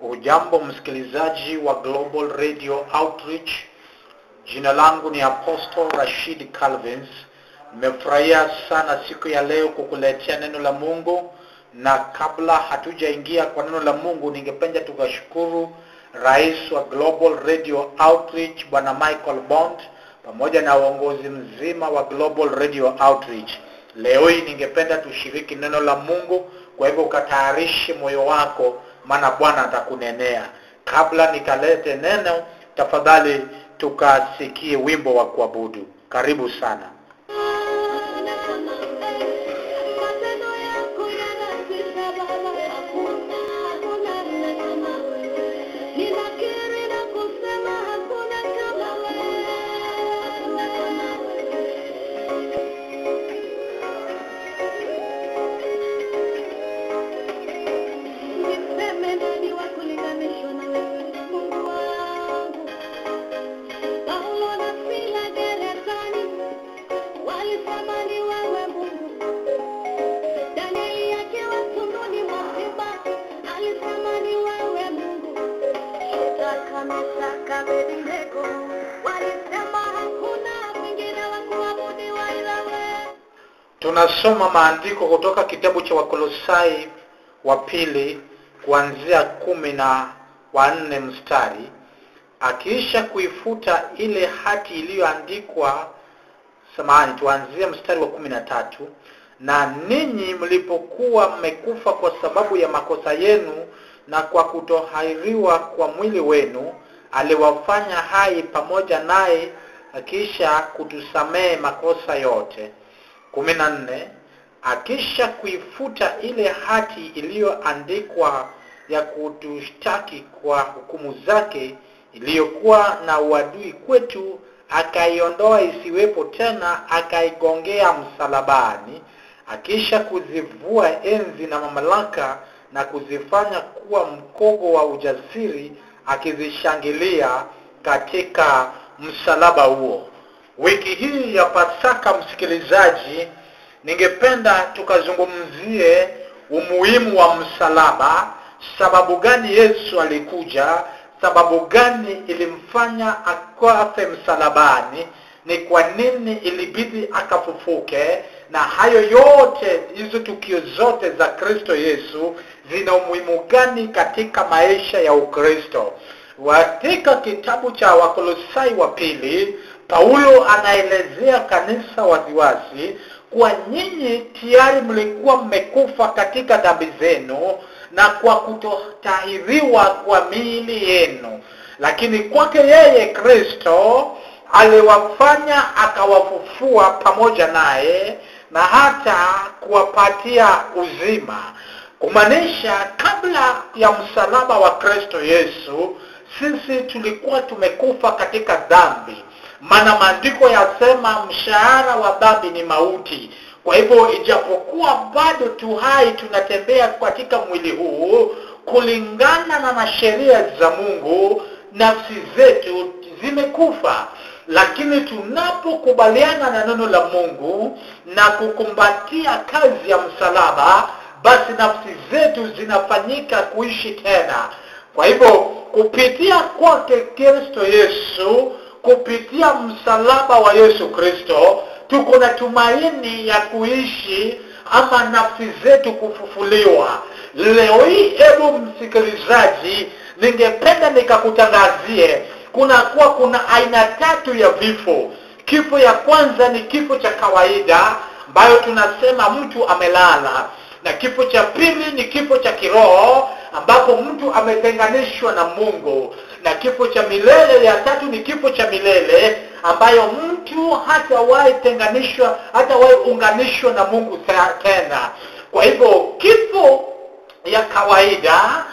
Ujambo msikilizaji wa Global Radio Outreach. Jina langu ni Apostle Rashid Calvins. Nimefurahia sana siku ya leo kukuletea neno la Mungu, na kabla hatujaingia kwa neno la Mungu, ningependa tukashukuru rais wa Global Radio Outreach Bwana Michael Bond pamoja na uongozi mzima wa Global Radio Outreach. Leo hii ningependa tushiriki neno la Mungu, kwa hivyo ukatayarishe moyo wako, maana Bwana atakunenea. Kabla nikalete neno, tafadhali tukasikie wimbo wa kuabudu. Karibu sana. Matendo yako yanatisha Baba, hakuna hakuna kama wewe. Ninakiri na kusema hakuna kama wewe, hakuna kama wewe. Niseme nani wa kulinganishwa na wewe, Mungu wangu? Paulo na Sila gerezani walisema ni wewe Mungu. Danieli akiwa tumboni mwa simba alisema ni wewe Mungu. Shadraka, Meshaki, Abednego walisema hakuna mwingine wa kuabudiwa ila wewe. Tunasoma maandiko kutoka kitabu cha Wakolosai wa pili kuanzia kumi na wanne mstari, akiisha kuifuta ile hati iliyoandikwa. Samahani, tuanzie mstari wa kumi na tatu. Na ninyi mlipokuwa mmekufa kwa sababu ya makosa yenu na kwa kutohairiwa kwa mwili wenu, aliwafanya hai pamoja naye, akisha kutusamehe makosa yote kumi na nne akisha kuifuta ile hati iliyoandikwa ya kutushtaki kwa hukumu zake iliyokuwa na uadui kwetu akaiondoa isiwepo tena akaigongea msalabani akisha kuzivua enzi na mamlaka na kuzifanya kuwa mkogo wa ujasiri akizishangilia katika msalaba huo wiki hii ya pasaka msikilizaji ningependa tukazungumzie umuhimu wa msalaba sababu gani yesu alikuja sababu gani ilimfanya akafe msalabani ni kwa nini ilibidi akafufuke na hayo yote hizo tukio zote za kristo yesu zina umuhimu gani katika maisha ya ukristo katika kitabu cha wakolosai wa pili paulo anaelezea kanisa waziwazi kuwa nyinyi tayari mlikuwa mmekufa katika dhambi zenu na kwa kutotahiriwa kwa miili yenu lakini kwake yeye kristo aliwafanya akawafufua pamoja naye na hata kuwapatia uzima kumaanisha kabla ya msalaba wa kristo yesu sisi tulikuwa tumekufa katika dhambi maana maandiko yasema mshahara wa dhambi ni mauti kwa hivyo ijapokuwa bado tu hai tunatembea katika mwili huu kulingana na na sheria za mungu nafsi zetu zimekufa lakini tunapokubaliana na neno la mungu na kukumbatia kazi ya msalaba basi nafsi zetu zinafanyika kuishi tena kwa hivyo kupitia kwake kristo yesu kupitia msalaba wa yesu kristo tuko na tumaini ya kuishi ama nafsi zetu kufufuliwa leo hii hebu msikilizaji ningependa nikakutangazie kunakuwa kuna aina tatu ya vifo kifo ya kwanza ni kifo cha kawaida ambayo tunasema mtu amelala na kifo cha pili ni kifo cha kiroho ambapo mtu ametenganishwa na mungu na kifo cha milele ya tatu ni kifo cha milele ambayo mtu hatawahi tenganishwa hatawahi unganishwa na mungu tena kwa hivyo kifo ya kawaida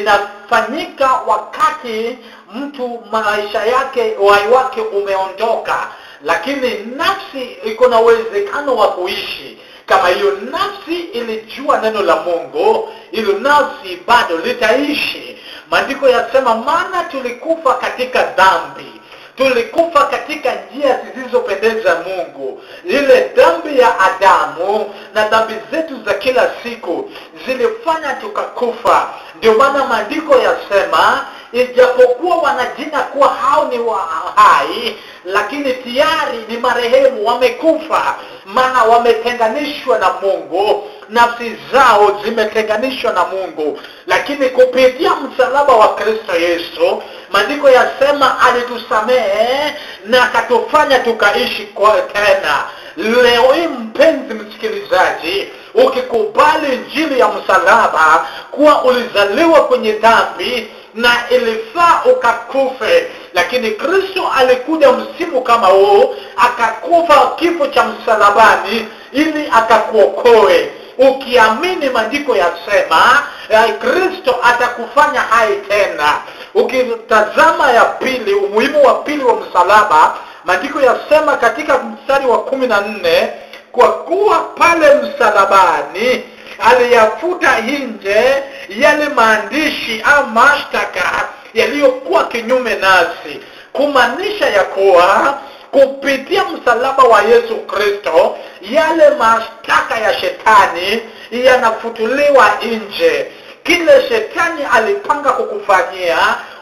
inafanyika wakati mtu maisha yake uhai wake umeondoka lakini nafsi iko na uwezekano wa kuishi kama hiyo nafsi ilijua neno la mungu hilo nafsi bado litaishi maandiko yasema maana tulikufa katika dhambi tulikufa katika njia zisizopendeza mungu ile dhambi ya adamu na dhambi zetu za kila siku zilifanya tukakufa ndio maana maandiko yasema ijapokuwa wanajina kuwa hao ni wa hai lakini tayari ni marehemu wamekufa maana wametenganishwa na mungu nafsi zao zimetenganishwa na mungu lakini kupitia msalaba wa kristo yesu maandiko yasema alitusamehe na akatufanya tukaishi kwa tena leo hii mpenzi msikilizaji ukikubali njili ya msalaba kuwa ulizaliwa kwenye dhambi na ilifaa ukakufe lakini kristo alikuja msimu kama huu akakufa kifo cha msalabani ili akakuokoe ukiamini maandiko yasema eh, kristo atakufanya hai tena ukitazama ya pili umuhimu wa pili wa msalaba maandiko yasema katika mstari wa kumi na nne kwa kuwa pale msalabani aliyafuta nje yale maandishi au mashtaka yaliyokuwa kinyume nasi kumaanisha ya kuwa kupitia msalaba wa yesu kristo yale mashtaka ya shetani yanafutuliwa nje kile shetani alipanga kukufanyia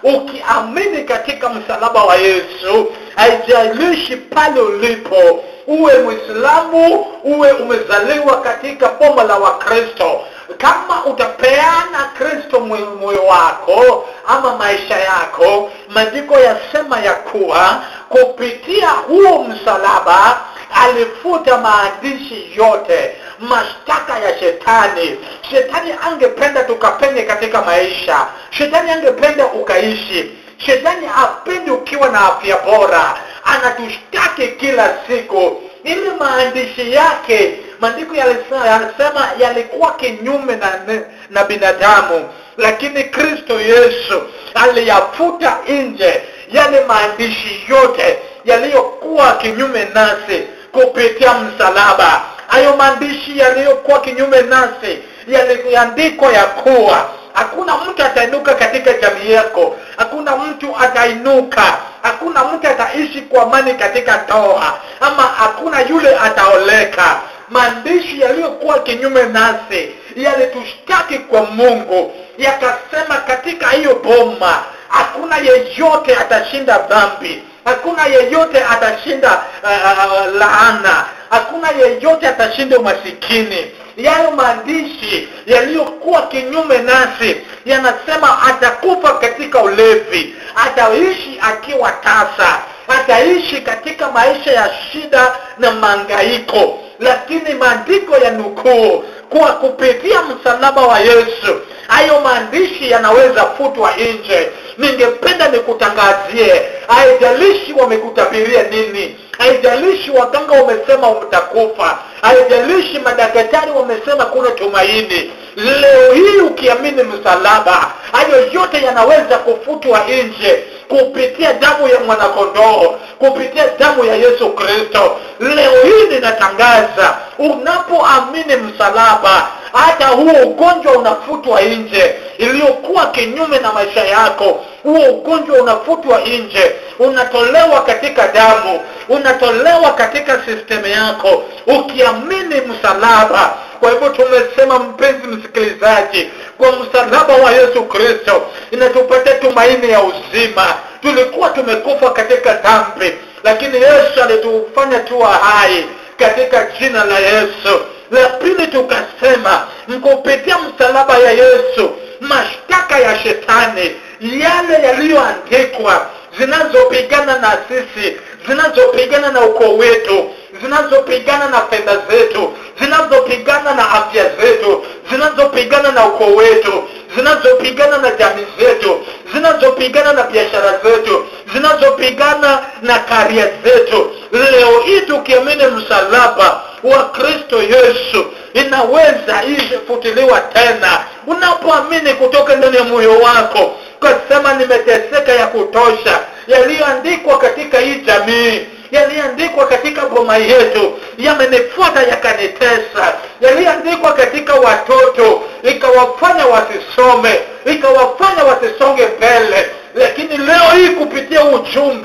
ukiamini katika msalaba wa yesu haijalishi pale ulipo uwe mwislamu uwe umezaliwa katika boma la wakristo kama utapeana kristo moyo wako ama maisha yako maandiko yasema ya kuwa kupitia huo msalaba alifuta maandishi yote mashtaka ya shetani shetani angependa tukapenye katika maisha shetani angependa ukaishi shetani apendi ukiwa na afya bora anatushtaki kila siku ili maandishi yake maandiko yalisema yalikuwa kinyume na, na binadamu lakini kristo yesu aliyafuta nje yale maandishi yote yaliyokuwa kinyume nasi kupitia msalaba hayo maandishi yaliyokuwa kinyume nasi yaliandikwa ya kuwa hakuna mtu atainuka katika jamii yako hakuna mtu atainuka hakuna mtu ataishi kwa amani katika ndoa ama hakuna yule ataoleka maandishi yaliyokuwa kinyume nasi yalitushtaki kwa mungu yakasema katika hiyo boma hakuna yeyote atashinda dhambi hakuna yeyote atashinda uh, uh, laana hakuna yeyote atashinda umasikini yayo maandishi yaliyokuwa kinyume nasi yanasema atakufa katika ulevi ataishi akiwa tasa ataishi katika maisha ya shida na mangaiko lakini maandiko ya nukuu kuwa kupitia msalaba wa yesu hayo maandishi yanaweza futwa nje ningependa nikutangazie haijalishi wamekutabiria nini haijalishi waganga wamesema utakufa haijalishi madaktari wamesema kuna tumaini leo hii ukiamini msalaba hayo yote yanaweza kufutwa nje kupitia damu ya mwanakondoo kupitia damu ya yesu kristo leo hii ninatangaza unapoamini msalaba hata huo ugonjwa unafutwa nje iliyokuwa kinyume na maisha yako huo ugonjwa unafutwa nje unatolewa katika damu unatolewa katika sistemu yako ukiamini msalaba kwa hivyo tumesema mpenzi msikilizaji kwa msalaba wa yesu kristo inatupatia tumaini ya uzima tulikuwa tumekufa katika dhambi lakini yesu alitufanya tuwa hai katika jina la yesu la pili tukasema mkupitia msalaba ya yesu mashtaka ya shetani yale yaliyoandikwa zinazopigana na sisi zinazopigana na ukoo wetu zinazopigana na fedha zetu zinazopigana na afya zetu zinazopigana na ukoo wetu zinazopigana na jamii zetu zinazopigana na biashara zetu zinazopigana na karia zetu leo hii tukiamini msalaba wa kristo yesu inaweza ifutiliwa tena unapoamini kutoka ndani ya moyo wako ukasema nimeteseka ya kutosha yaliyoandikwa katika hii jamii yaliyoandikwa katika boma yetu yamenifuata yakanitesa yaliyoandikwa katika watoto ikawafanya wasisome ikawafanya wasisonge mbele lakini leo hii kupitia ujumbe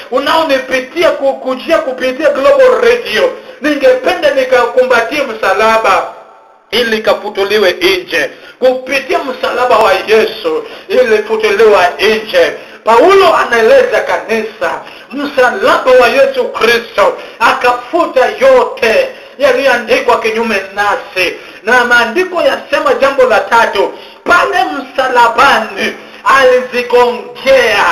unaonipitia kukujia kupitia global radio ningependa nikakumbatie msalaba ili kafutuliwe nje kupitia msalaba wa yesu ili futuliwa nje paulo anaeleza kanisa msalaba wa yesu kristo akafuta yote yaliyoandikwa kinyume nasi na maandiko yasema jambo la tatu pale msalabani alizigongea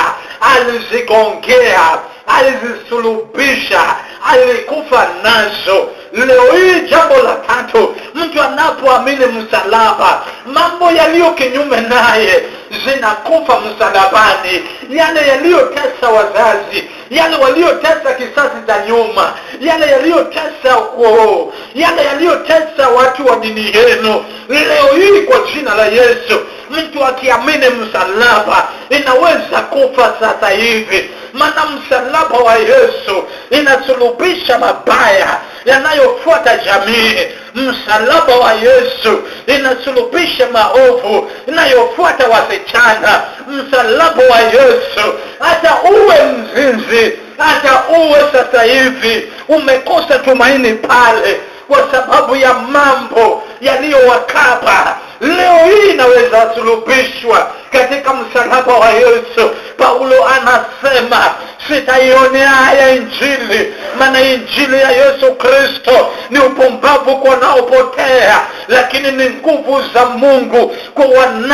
alizigongea alizisulubisha alikufa nazo leo hii jambo la tatu mtu anapoamini msalaba mambo yaliyo kinyume naye zinakufa msalabani yale yaliyotesa wazazi yale waliotesa kisasi cha nyuma yale yaliyotesa ukoo yale yaliyotesa watu wa dini yenu leo hii kwa jina la yesu mtu akiamini msalaba inaweza kufa sasa hivi maana msalaba wa yesu inasulubisha mabaya yanayofuata jamii msalaba wa yesu inasulubisha maovu inayofuata wasichana msalaba wa yesu hata uwe mzinzi hata uwe sasa hivi umekosa tumaini pale kwa sababu ya mambo yaliyowakaba leo hii inaweza sulubishwa katika msalaba wa yesu paulo anasema sitaionea haya injili maana injili ya yesu kristo ni upumbavu kwa wanaopotea lakini ni nguvu za mungu kwa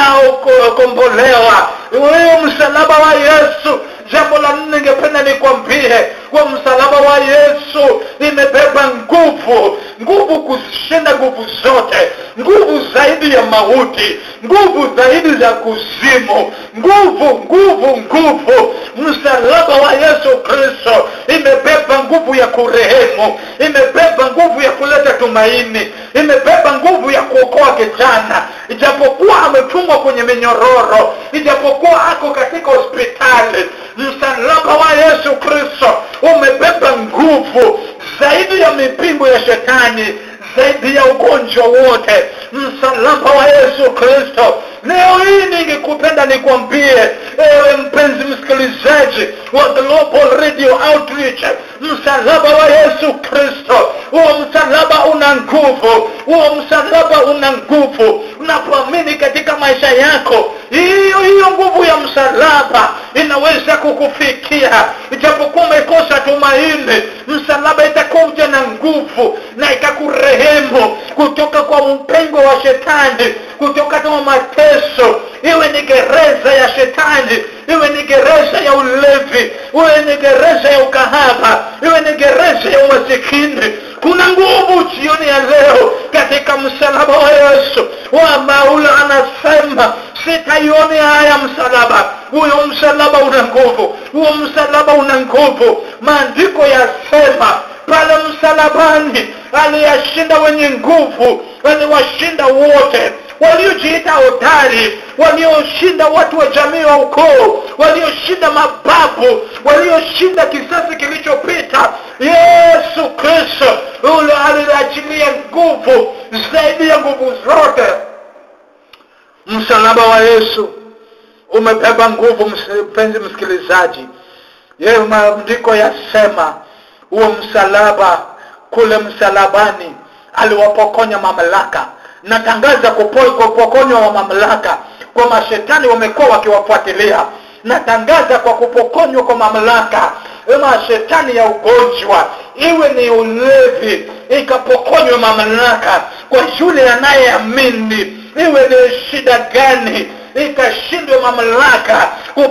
wanaokombolewa huyo msalaba wa yesu jambo la nne ningependa nikwambie kwa msalaba wa yesu imebeba nguvu nguvu kushinda nguvu zote nguvu zaidi ya mauti nguvu zaidi za kuzimu nguvu nguvu nguvu msalaba wa yesu kristo imebeba nguvu ya kurehemu imebeba nguvu ya kuleta tumaini imebeba nguvu ya kuokoa kijana ijapokuwa amefungwa kwenye minyororo ijapokuwa ako katika hospitali msalaba wa yesu kristo umebeba nguvu zaidi ya mipingo ya shetani zaidi ya ugonjwa wote msalaba wa yesu kristo leo hii ningekupenda nikwambie ewe mpenzi msikilizaji wa global radio outreach msalaba wa yesu kristo huo msalaba una nguvu huo msalaba una nguvu unapoamini katika maisha yako hiyo hiyo nguvu ya msalaba inaweza kukufikia ijapokuwa umekosa tumaini msalaba itakuja na nguvu na itakurehemu kutoka kwa mpengo wa shetani kutoka kwa mateso iwe ni gereza ya shetani iwe ni gereza ya ulevi iwe ni gereza ya ukahaba iwe ni gereza ya umasikini kuna nguvu jioni ya leo katika msalaba wa yesu wa maula anasema sitaione haya msalaba huyo msalaba una nguvu huo msalaba una nguvu maandiko yasema pale msalabani aliyashinda wenye nguvu aliwashinda wote waliojiita hodari walioshinda watu wa jamii wa ukoo walioshinda mababu walioshinda kisasi kilichopita yesu kristo ule aliachilia nguvu zaidi ya nguvu zote msalaba wa yesu umebeba nguvu mpenzi msikilizaji yeye maandiko yasema huo msalaba kule msalabani aliwapokonya mamlaka natangaza kupokonywa wa mamlaka kwa mashetani wamekuwa wakiwafuatilia natangaza kwa kupokonywa kwa mamlaka mashetani ya ugonjwa iwe ni ulevi ikapokonywa mamlaka kwa yule anayeamini iwe ni shida gani ikashindwe mamlaka